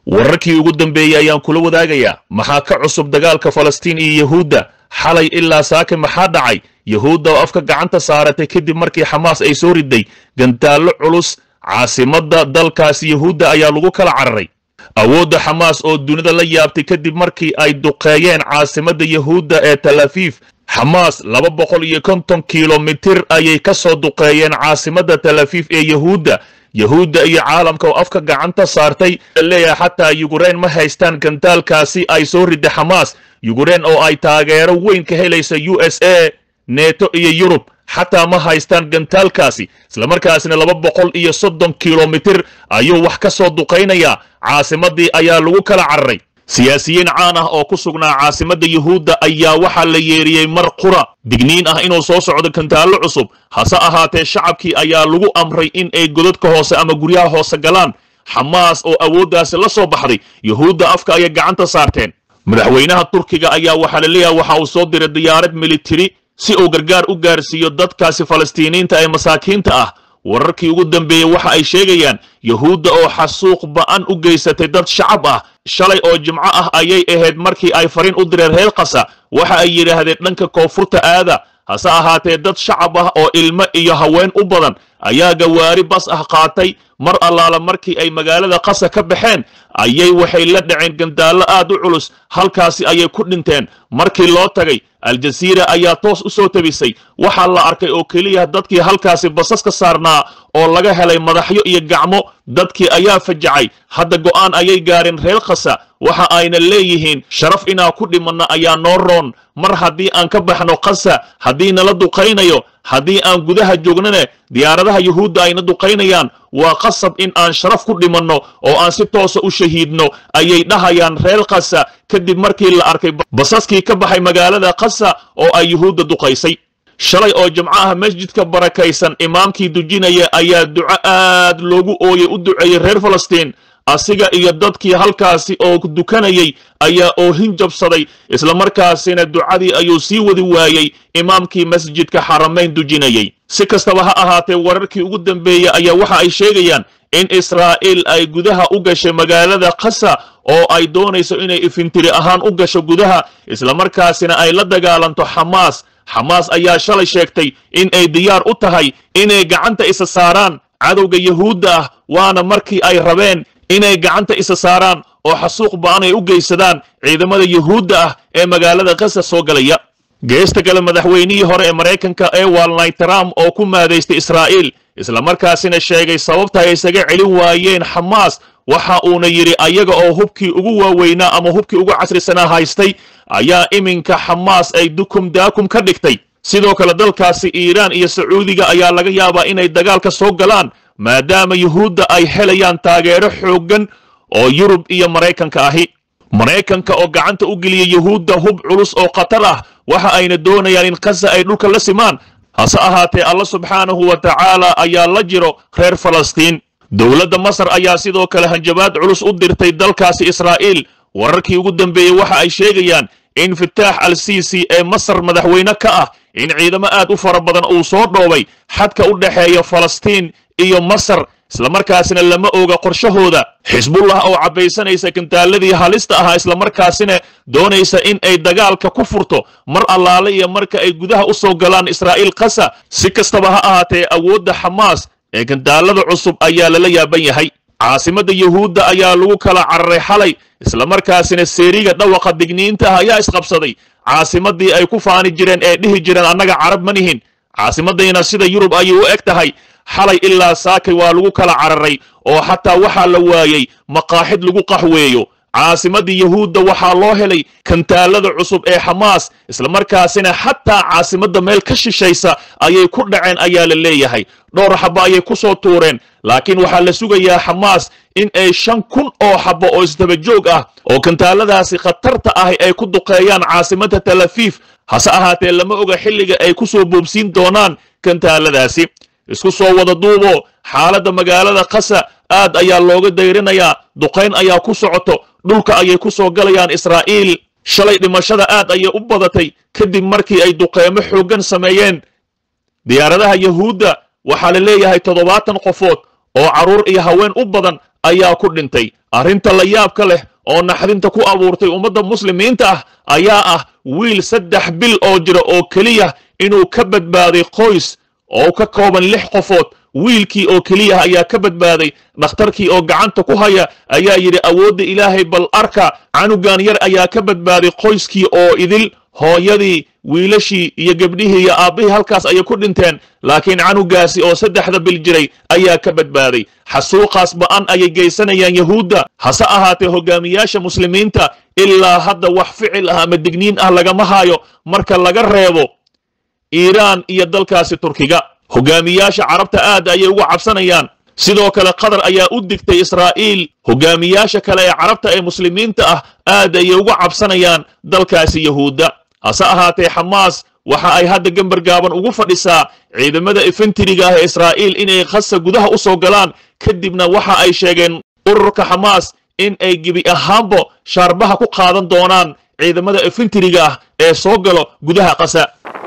wararkii ugu dambeeyey ayaan kula wadaagayaa maxaa ka cusub dagaalka falastiin iyo yahuudda xalay ilaa saake maxaa dhacay yahuudda oo afka gacanta saaratay kadib markii xamaas ay soo riday gantaallo culus caasimadda dalkaasi yahuudda ayaa lagu kala cararay awoodda xamaas oo dunida la yaabtay kadib markii ay duqeeyeen caasimadda yahuudda ee talafiif xamaas laba boqol iyo konton kilomitir ayay ka soo duqeeyeen caasimadda talafiif ee yahuudda yahuudda iyo caalamka oo afka gacanta saartay leeyahay xataa yugureen ma haystaan gantaalkaasi ay soo riday xamaas yugureen oo ay taageero weyn ka helaysa u s a neto iyo yurub xataa ma haystaan gantaalkaasi islamarkaasina laba boqol iyo soddon kilomitir ayuu wax ka soo duqaynayaa caasimaddii ayaa lagu kala cararay siyaasiyiin caan ah oo ku sugnaa caasimadda yuhuudda ayaa waxaa la yeeriyey mar qura digniin ah inuu soo socdo gantaallo cusub hase ahaatee shacabkii ayaa lagu amray in ay godadka hoose ama guryaha hoose galaan xamaas oo awooddaasi la soo baxday yuhuudda afka ayay gacanta saarteen madaxweynaha turkiga ayaa waxaa la leeyahay waxa uu soo diray diyaarad militari si uu gargaar u gaarsiiyo dadkaasi falastiiniinta ee masaakiinta ah wararkii ugu dambeeyey waxa ay sheegayaan yuhuudda oo xasuuq ba'an u geysatay dad shacab ah shalay oo jimco ah ayay ahayd markii ay fariin u direen reer kasa waxa ay yidhaahdeen dhanka koonfurta aada hase ahaatee dad shacab ah oo ilmo iyo haween u badan ayaa gawaari bas ah qaatay mar allaala markii ay magaalada qasa ka baxeen ayay waxay la dhaceen gandaallo aad u culus halkaasi ayay ku dhinteen markii loo tagay aljasiira ayaa toos u soo tabisay waxaa la arkay oo keliya dadkii halkaasi basas ka saarnaa oo laga helay madaxyo iyo gacmo dadkii ayaa fajacay hadda go'aan ayay gaareen reer khasa waxa ayna leeyihiin sharaf inaan ku dhimanno ayaa noo roon mar haddii aan ka baxno khasa haddii nala duqaynayo haddii aan gudaha joognane diyaaradaha yuhuudda ayna duqaynayaan waa qasab in aan sharaf ku dhimanno oo aan si toosa u shahiidno ayay dhahayaan reer khasa kadib markii la arkay basaskii ka baxay magaalada khasa oo ay yuhuudda duqaysay shalay oo jimco ah masjidka barakaysan imaamkii dujinaya ayaa duco aad loogu ooyey u duceeyey reer falastiin asiga iyo dadkii halkaasi oo dukanayay ayaa oohin jabsaday islamarkaasina ducadii ayuu sii wadi waayey imaamkii masjidka xaramayn dujinayay si kastaba ha ahaatee wararkii ugu dambeeyey ayaa waxa ay sheegayaan in israa'iil ay gudaha u gashay magaalada khasa oo ay doonayso inay ifintiri ahaan u gasho gudaha islamarkaasina ay la dagaalanto xamaas xamaas ayaa shalay sheegtay in ay diyaar u tahay inay gacanta isa saaraan cadowga yahuudda ah waana markii ay rabeen inay gacanta isa saaraan oo xasuuq ba'an ay u geysadaan ciidamada yuhuudda ah ee magaalada khasa soo galaya geesta kale madaxweynihii hore ee maraykanka ee walnay trump oo ku maadaystay israa'iil islamarkaasina sheegay sababta ay isaga celin waayeen xamaas waxa uuna yidhi ayaga oo hubkii ugu waaweynaa ama hubkii ugu casrisanaa haystay ayaa iminka xamaas ay dukum daakum ka dhigtay sidoo kale dalkaasi iiraan iyo sacuudiga ayaa laga yaabaa inay dagaalka soo galaan maadaama yuhuudda ay helayaan taageero xooggan oo yurub iyo maraykanka ahi maraykanka oo gacanta u geliya yuhuudda hub culus oo khatar ah waxa ayna doonayaan in khasa ay dhulka la simaan hase ahaatee alla subxaanahu wa tacaala ayaa la jiro reer falastiin dowladda masar ayaa sidoo kale hanjabaad culus u dirtay dalkaasi israa'iil wararkii ugu dambeeyey waxa ay sheegayaan in fitaax al sisi ee masar madaxweyne ka ah in ciidamo aad u fara badan uu soo dhoobay xadka u dhexeeya falastiin iyo masar islamarkaasina lama oga qorshahooda xisbullah oo cabbaysanaysa gantaaladii halista ahaa islamarkaasina doonaysa in ay dagaalka ku furto mar allaale iyo marka ay gudaha u soo galaan israa'iil khasa si kastaba ha ahaatee awoodda xamaas ee gantaalada cusub ayaa lala yaaban yahay caasimadda yuhuudda ayaa lagu kala cararay xalay islamarkaasina seeriga dhawaqa digniinta ah ayaa isqabsaday caasimaddii ay ku faani jireen ee dhihi jireen annaga carab ma nihin caasimaddayna sida yurub ayay u eg tahay xalay ilaa saakay waa lagu kala cararay oo xataa waxaa la waayey maqaaxid lagu qaxweeyo caasimaddii yuhuudda waxaa loo helay kantaalada cusub ee xamaas islamarkaasina xataa caasimadda meel ka shishaysa ayay ku dhaceen ayaa la leeyahay dhowr xabbo ayay ku soo tuureen laakiin waxaa la sugayaa xamaas in ay shan kun oo xabbo oo isdaba joog ah oo kantaaladaasi khatarta ahi ay ku duqeeyaan caasimadda talafiif hase ahaatee lama oga xilliga ay ku soo boobsiin doonaan kantaaladaasi isku soo wada duubo xaaladda magaalada khasa aad ayaa looga dayrinayaa duqayn ayaa ku socoto dhulka ayay ku soo galayaan israa'iil shalay dhimashada aad ayay u badatay kadib markii ay duqeymo xooggan sameeyeen diyaaradaha yuhuudda waxaa la leeyahay toddobaatan qofood oo carruur iyo haween u badan ayaa ku dhintay arrinta la yaabka leh oo naxdinta ku abuurtay ummadda muslimiinta ah ayaa ah wiil saddex bil oo jira oo keliya inuu ka badbaaday qoys oo ka kooban lix qofood wiilkii oo keliya ayaa ka badbaaday dhakhtarkii oo gacanta ku haya ayaa yidhi awoodda ilaahay bal arka canugan yar ayaa ka badbaaday qoyskii oo idil hooyadii wiilashii iyo gebdhihii iyo aabbihii halkaas ayay ku dhinteen laakiin canugaasi oo saddexda bil jiray ayaa ka badbaaday xasuuqaas ba'an ayay geysanayaan yahuudda hase ahaatee hogaamiyaasha muslimiinta ilaa hadda wax ficil ah ama digniin ah lagama hayo marka laga reebo iiraan iyo dalkaasi turkiga hogaamiyaasha carabta aad ayay uga cabsanayaan sidoo kale qatar ayaa u digtay israa'iil hogaamiyaasha kale ee carabta ee muslimiinta ah aad ayay uga cabsanayaan dalkaasi yahuudda hase ahaatee xamaas waxa ay hadda gember gaaban ugu fadhisaa ciidamada infentiriga ah ee israa'iil inay khasa gudaha u soo galaan kadibna waxa ay sheegeen ururka xamaas in ay gebi ahaanbo shaarbaha ku qaadan doonaan ciidamada infentiriga ah ee soo galo gudaha qasa